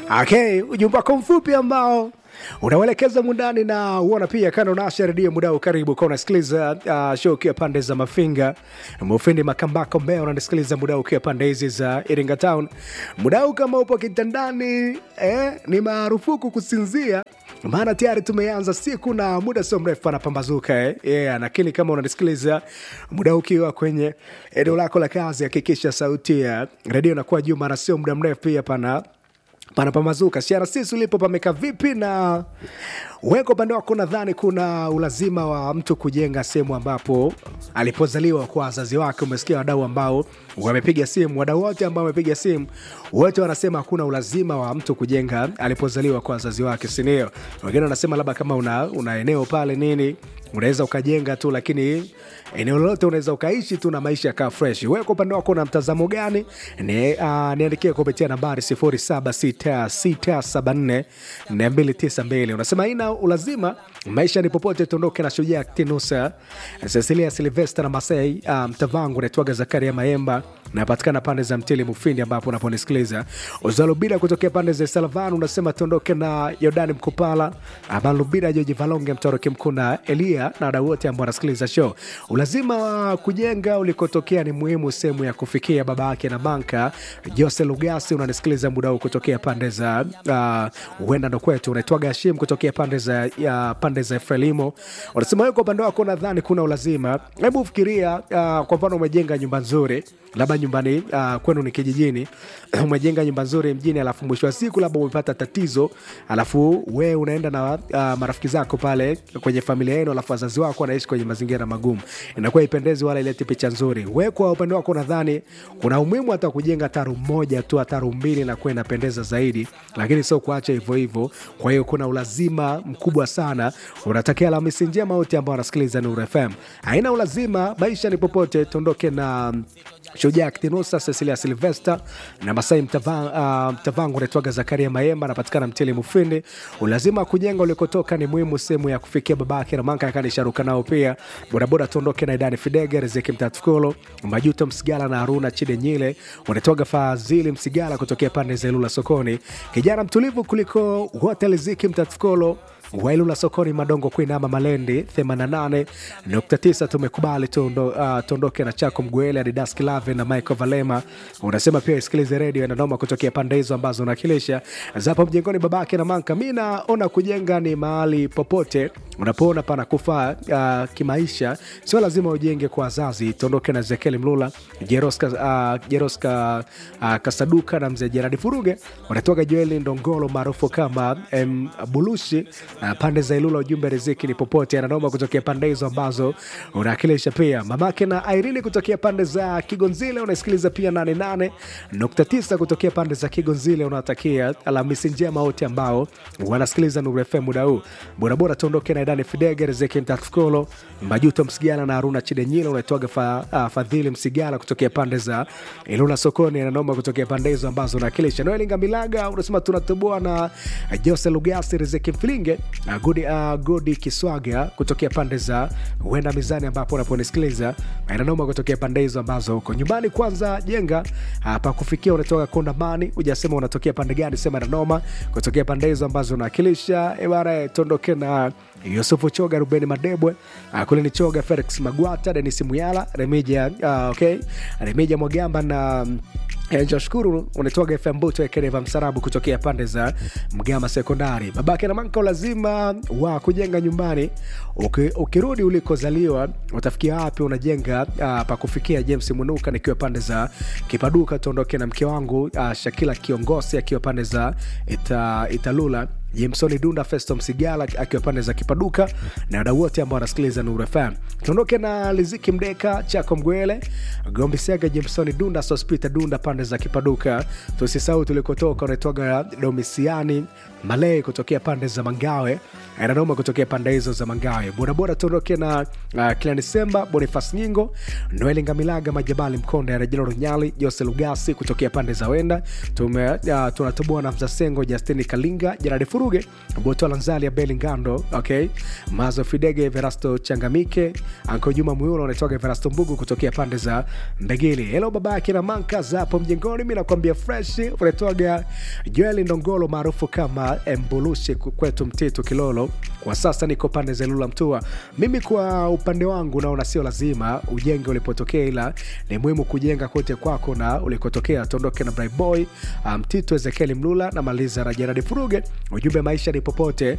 Okay, ujumbe wako mfupi ambao unauelekeza mundani na uona pia kando nasha redio mudao karibu kwa unasikiliza uh, show ukiwa pande za mafinga mufindi makambako mbea unasikiliza mudao ukiwa pande hizi za iringa town mudao kama upo kitandani eh, ni marufuku kusinzia maana tayari tumeanza siku na muda sio mrefu anapambazuka eh? yeah, lakini kama unanisikiliza muda ukiwa kwenye eneo lako la kazi hakikisha sauti ya redio inakuwa juu maana sio muda mrefu pia pana panapamazuka crc ulipo pameka vipi na weko upande wako nadhani kuna ulazima wa mtu kujenga sehemu ambapo alipozaliwa kwa wazazi wake umesikia wadau ambao wamepiga simu wadau wote ambao wamepiga simu wote wanasema hakuna ulazima wa mtu kujenga alipozaliwa kwa wazazi wake sindio wengine wanasema labda kama una, una eneo pale nini unaweza ukajenga tu lakini eneo lolote unaweza ukaishi tu na maisha yakaa fresh wewe kwa upande wako na mtazamo gani ni, uh, niandikie kupitia nambari 0766742292 unasema haina ulazima maisha ni popote tuondoke na shujaa tinusa cecilia silvester na masai uh, mtavangu naitwaga zakaria maemba napatikana pande za mtili mufindi ambapo unaponisikiliza uzalubida kutokea pande za salvan unasema tuondoke na yordani mkupala amalubida joji valonge mtoroki mkuu na elia na wadau wote ambao wanasikiliza show ulazima wa kujenga ulikotokea ni muhimu sehemu ya kufikia baba yake na banka jose lugasi unanisikiliza muda huu kutokea pande za huenda uh, ndo kwetu unaitwaga shim kutokea pande za uh, pande za frelimo unasema wewe kwa upande wako nadhani kuna ulazima hebu fikiria uh, kwa mfano umejenga nyumba nzuri labda nyumbani uh, kwenu ni kijijini umejenga nyumba nzuri mjini alafu mwisho wa siku labda umepata tatizo alafu we unaenda na uh, marafiki zako pale kwenye familia yenu alafu wazazi wako wanaishi kwenye mazingira magumu inakuwa ipendezi wala ileti picha nzuri we kwa upande wako nadhani kuna umuhimu hata kujenga taru moja tu taru mbili na kuwa inapendeza zaidi lakini sio kuacha hivyo hivyo kwa hiyo kuna ulazima mkubwa sana unatakia alhamisi njema wote ambao wanasikiliza Nuru FM haina ulazima maisha ni popote tuondoke na shujaa ktinusa cecilia silvester na masai mtavangu uh, mtavangu unaitwaga zakaria maemba anapatikana mtili mufindi ulazima kujenga ulikotoka ni muhimu sehemu ya kufikia babake ramanka akanisharuka nao pia bodaboda tuondoke na idani fidege riziki mtatukolo majuto msigala na haruna chide nyile unaitwaga fadhili msigala kutokea pande za ilula sokoni kijana mtulivu kuliko wote riziki mtatukolo wailula sokoni madongo kuinama malendi 88.9 tumekubali tuondoke uh, na chako mgwele adidas kilave na michael valema unasema pia isikilize redio inanoma kutokea pande hizo ambazo unakilisha zapo mjengoni babake na manka mi naona kujenga ni mahali popote unapoona pana kufaa uh, kimaisha sio lazima ujenge kwa wazazi tuondoke na zekeli mlula jeroska, uh, jeroska uh, kasaduka na mzee jeradi furuge unatoka joeli ndongolo maarufu kama um, bulushi uh, pande za ilula ujumbe riziki ni popote ananoma kutokea pande hizo ambazo unawakilisha pia mamake na airini kutokea pande za kigonzile unasikiliza pia 88.9 kutokea pande za kigonzile unawatakia alhamisi njema wote ambao wanasikiliza nuru fm muda huu borabora tuondoke na idani fidege riziki mtatukolo majuto msigala na haruna chidenyila unaitwaga fa, uh, fadhili msigala kutokea pande za ilula sokoni ananoma kutokea pande hizo ambazo unawakilisha noelinga milaga unasema tunatoboa na jose lugasi riziki mfilinge uh, gudi, uh, gudi kiswaga kutokea pande za huenda mizani ambapo unaponisikiliza inanoma kutokea pande hizo ambazo huko nyumbani kwanza jenga uh, pa kufikia unatoka kondamani ujasema unatokea pande gani sema inanoma kutokea pande hizo ambazo unawakilisha ebara tuondoke na yusufu choga rubeni madebwe uh, kule ni choga felix magwata denis muyala remija uh, okay remija mwagamba na um, Joshkuru unatoga FM Buto Ekereva Msarabu kutokea pande za Mgama Sekondari. Babake na manka lazima wa kujenga nyumbani. Uki, ukirudi ulikozaliwa utafikia wapi unajenga uh, pa kufikia. James Munuka nikiwa pande za Kipaduka, tuondoke na mke wangu uh, Shakila Kiongosi akiwa pande za ita, Italula Jameson Dunda, Festo Msigala akiwa pande za Kipaduka na wadau wote ambao wanasikiliza Nuru FM. Tuondoke na Liziki Mdeka, Chako Mgwele, Gombi Sega, Jameson Dunda, Sospita Dunda pande za Kipaduka. Tusisahau tulikotoka, unaitwaga Domisiani Malay kutokea pande za Mangawe, Nanoma kutokea pande hizo za Mangawe. Bodaboda tuondoke na uh, Kilani Semba, Bonifas Nyingo, Noeli Ngamilaga, Majabali Mkonde, Rejelo Runyali, Jose Lugasi kutokea pande za Wenda. Tume uh, tunatoboa na Mzasengo, Justini Kalinga, Jeradi Furu furuge boto lanzali ya beli ngando okay mazo fidege verasto changamike anko juma muyulo unaitoka verasto mbugu kutokea pande za mbegili helo baba akina manka zapo mjengoni mi nakwambia fresh unaitoga joeli ndongolo maarufu kama embulushi kwetu mtitu kilolo kwa sasa niko pande za lula mtua mimi kwa upande wangu naona sio lazima ujenge ulipotokea ila ni muhimu kujenga kote kwako na ulikotokea tuondoke na Bright boy mtitu um, ezekieli mlula na maliza na jeradi furuge ujumbe maisha ni popote